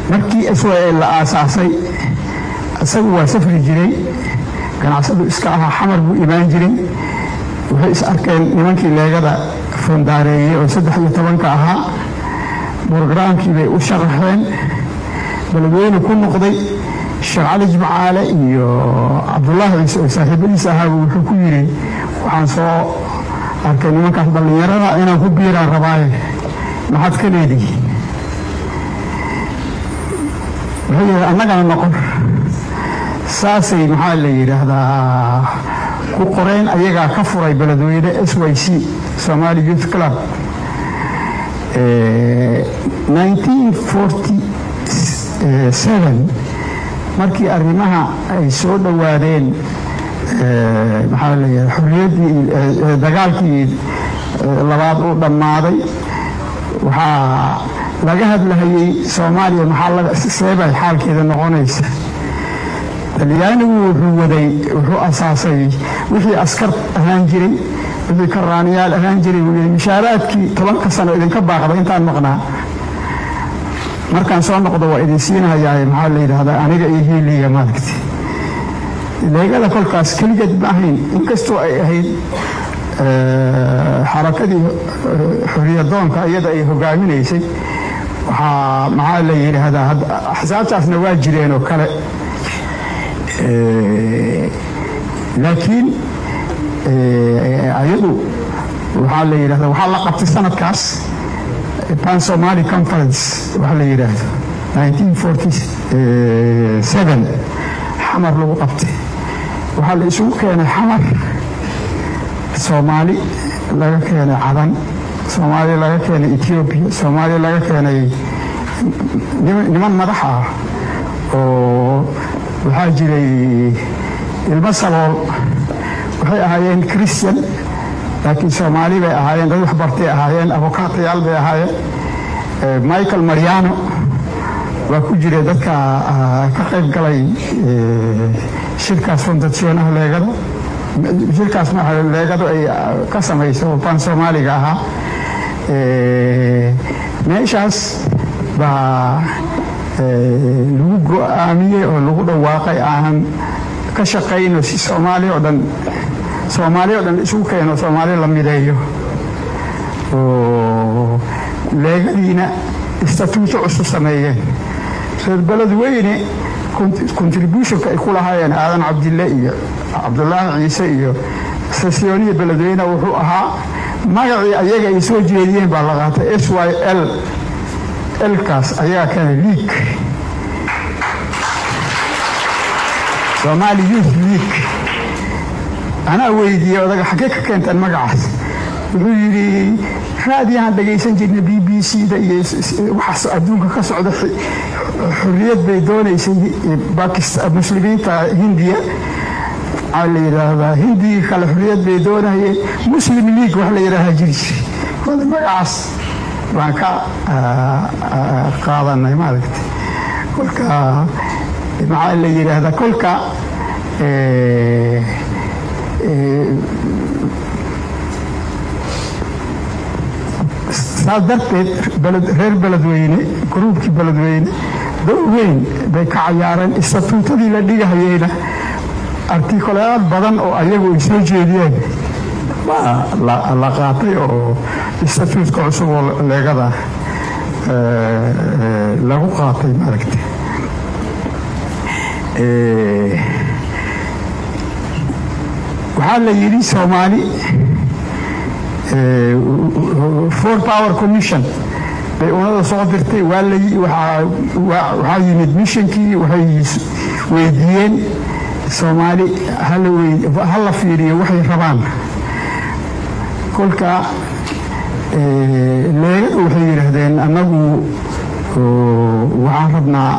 markii israel la aasaasay isagu waa safri jiray ganacsadu iska ahaa xamar buu imaan jiray waxay is arkeen nimankii leegada foondaareeyey oo saddex iyo tobanka ahaa brogaraamkii bay u sharaxeen beledweyne ku noqday sheekh cali jimcaale iyo cabdulaahi ciise oo saaxiibadiis ahaaba wuxuu ku yidhi waxaan soo arkay nimankaas dhallinyarada inaan ku biiraan rabaaye maxaad ka leedihiin wuxuu yidhi annagana noqon saasay maxaa la yidhaahdaa ku qoreen ayagaa ka furay beledweyne s y c somali youth club markii arrimaha ay soo dhowaadeen maxaa layihaha xorriyaddii dagaalkii labaad uu dhammaaday waxaa laga hadlahayey soomaaliya maxaa seebay xaalkeeda noqonaysa talyaanigu wuxuu waday wuxuu asaasay wixii askar ahaan jiray wixii karaaniyaal ahaan jiray wuu yidhi mishaaraadkii tobanka sano idinka baaqda intaan maqnaa markaan soo noqdo waa idin siinahayaa maxaa la yidhaahdaa aniga iyo hiiliga maaragti leegada kolkaas keligeed ma ahayn inkastoo ay ahayd xarakadii xoriyadoonka iyada ay hogaaminaysay waxaa maxaa la yidhaahdaa axsaabtaasna waa jireen oo kale laakiin ayadu waxaa la yidhahda waxaa la qabtay sanadkaas pan somali conference waxaa la yidhaahdo xamar lagu qabtay waxaa la isugu keenay xamar soomaali laga keenay cadan soomaali laga keenay ethiopia soomaali laga keenay niman madax ah oo waxaa jiray ilmo salool waxay ahaayeen christian laakiin soomaali bay ahaayeen dad waxbartay ahaayeen abokaatayaal bay ahaayeen michael mariano waa ku jira dadka ka qayb galay shirkaas fondasyonaha leegada shirkaas leegadu ay ka samayso ban soomaaliga ahaa meeshaas baa lagu go-aamiyey oo lagu dhawaaqay aanan ka shaqayno si soomaali oo dhan soomaali o dhan isugu keeno soomaali la mideeyo oo leegadiina istatuuto cusub sameeyeen reer beledweyne contributionka ay ku lahaayeen aadan cabdille iyo cabdulaahi ciise iyo sesyooniya beledweyne wuxuu ahaa magacii ayaga ay soo jeediyeen baa la qaatay s y l lkaas ayagaa keena league somali youth league anaa weydiiyey odaga xaggee ka keenteen magacaas wuxuu yidhi raadiyahaan dhagaysan jirnay b b c da iyo waxaas adduunka ka socda xorriyad bay doonaysay muslimiinta hindiya waxaa la yidhaahdaa hindigii kale xorriyad bay doonayeen muslim league wax la yidhaahaa jiri jiray wada magacaas baan ka qaadanay maaragta kolka maxaa la yidhaahdaa kolka saas darteed reer beledweyne gruubkii beledweyne dowr weyn bay ka cayaareen istatuutadii la dhigahayeyna artikulayaad badan oo ayagu ay soo jeediyeen baa la qaatay oo istatuutka cusub oo leegada lagu qaatay maaragta waxaa la yidhi soomaali for power commission bay unada soo dirtay waxaa yimid missionkii waxay weydiiyeen soomaali ha la fiiriyo waxay rabaan kolka leegadu waxay yidhaahdeen annagu waxaan rabnaa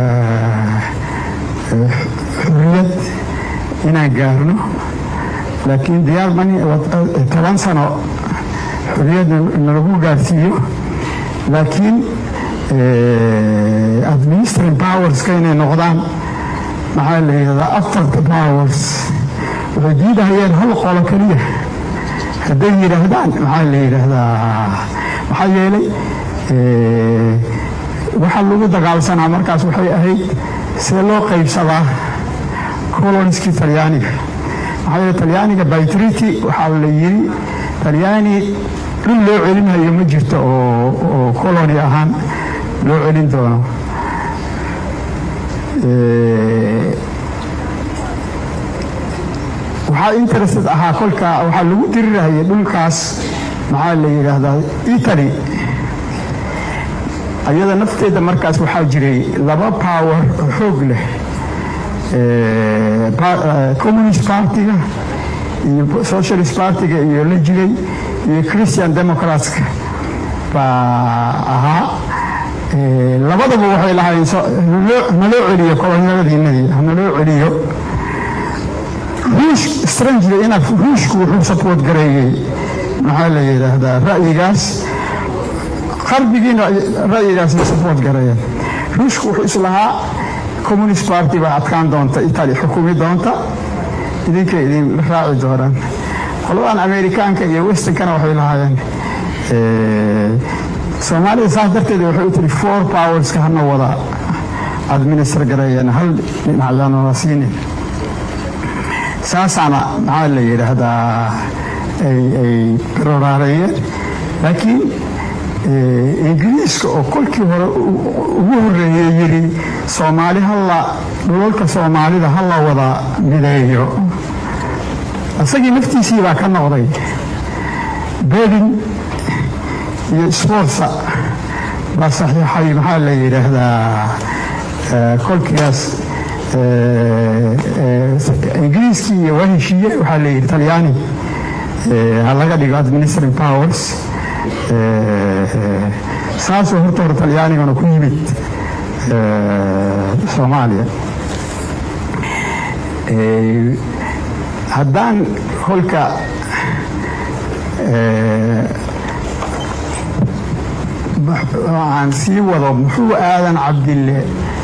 xorriyad inaan gaarno laakiin diyaar mani toban sano xorriyad nalagu gaarsiiyo laakiin administrative powerska inay noqdaan maxaa la yidhahdaa after the powers waxay diidahayeen hal qolo keliya hadday yidhaahdaan maxaa la yidhaahdaa maxaa yeelay waxaa lagu dagaalsanaa markaas waxay ahayd see loo qaybsadaa coloniskii talyaaniga maxaa yeele talyaaniga by treaty waxaa la yiri talyaani dhul loo celinayo ma jirto oo colony ahaan loo celin doono waxaa interested ahaa kolka waxaa lagu dirirahayay dhulkaas maxaa la yidhaahdaa italy ayada nafteeda markaas waxaa jiray laba power oo xoog leh communist partiga iyo socialist partiga iyo la jiray iyo christian democratska baa ahaa labadaba waxay lahaayeen hanaloo celiyo kolonyadadiinadii hanaloo celiyo ruush strangely enough ruushku wuxuu support gareeyey maxaa la yidhaahdaa ra'yigaas qarbigiina ra'yigaasay support gareeyeen ruushku wuxuu islahaa communist party baa adkaan doonta italy xukumi doonta idinka idin raaci doonaan qoladan amerikaanka iyo westernkana waxay lahaayeen soomaalida saas darteed waxay u tiri four powerska hana wada administer gareeyeen hal dhinacyaanala siinin saasaana maxaa la yidhaahdaa ay roraareeyeen laakiin ingiriiska oo kolkii hore ugu horeeyey yiri soomaali halla dhulalka soomaalida ha la wada mideeyo isagii naftiisii baa ka noqday bedin iyo sforza baa saxiixay maxaa la yidhaahdaa kolkigaas ingiriiskii iyo waa heshiiye waxaa la yidhi talyaani ha laga dhigo administering powers saasoo horta hore talyaanigana ku yimid soomaaliya haddaan kolka aan sii wado muxuu aadan cabdille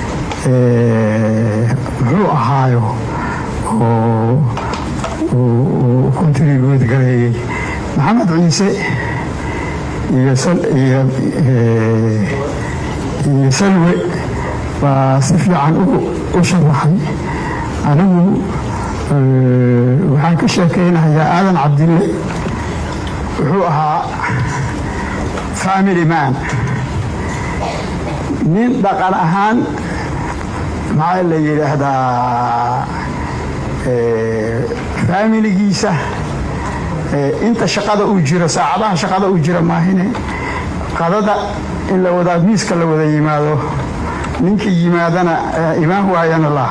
muxuu ahaayo oo contribuute gareeyey maxamed ciise iyo iyo salwe baa si fiican u sharaxay anigu waxaan ka sheekaynayaa aadan cabdille wuxuu ahaa family man nin dhaqan ahaan maxaa la yidhaahdaa faamiligiisa inta shaqada uu jiro saacadaha shaqada uu jiro maahine qadada in la wadaa miiska la wada yimaado ninkii yimaadana imaan waayana la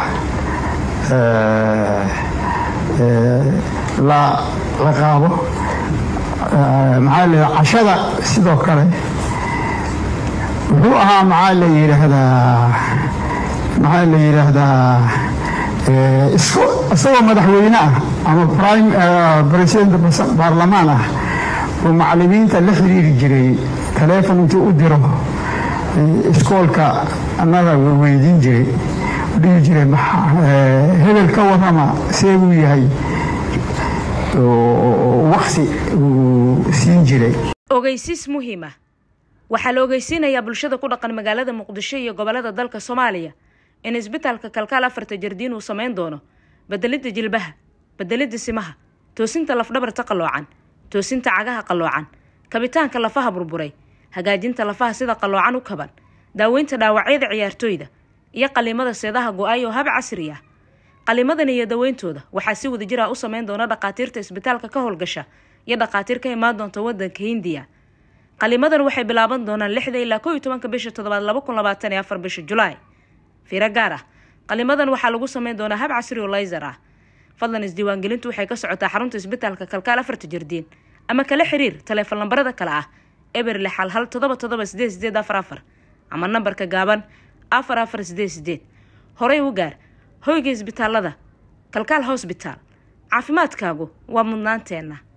la qaado maxaa la cashada sidoo kale wuxuu ahaa maxaa la yidhaahdaa maxaa la yidhaahdaa isagoo madaxweyne ah ama president baarlamaan ah uu macalimiinta la xiriiri jiray taleefon intuu u diro iskoolka annaga weydiin jiray dhihi jiray hebel ka warrama see buu yahay waqti uu siin jiray ogeysiis muhiima waxaa la ogeysiinayaa bulshada ku dhaqan magaalada muqdisho iyo gobolada dalka soomaaliya in isbitaalka kalkaal afarta jardiin uu samayn doono bedelidda jilbaha bedelidda simaha toosinta lafdhabarta qalloocan toosinta cagaha qalloocan kabitaanka lafaha burburay hagaajinta lafaha sida qalloocan u kaban daaweynta dhaawacyada ciyaartooyda iyo qaliimada seedaha go-ay oo hab casri ah qaliimadan iyo daweyntooda waxaa si wada jira u sameyn doona dhakhaatiirta isbitaalka ka howlgasha iyo dhakhaatiir ka imaan doonta wadanka hindiya qaliimadan waxay bilaaban doonaan lixda ilaa kow iyo tobanka bisha toddobaad laba kun labaatan iyo afar bisha julaay fiiro gaar ah qaliimadan waxaa lagu sameyn doonaa hab casri oo layser ah fadlan isdiiwaangelintu waxay ka socotaa xarunta isbitaalka kalkaal afarta jardiin ama kala xiriir taleefon lambarada kale ah eber lix hal hal todoba todoba sideed sideed afar afar ama nambarka gaaban afar afar sideed sideed horey u gaar hoyga isbitaalada kalkaal hosbitaal caafimaadkaagu waa mudnaanteenna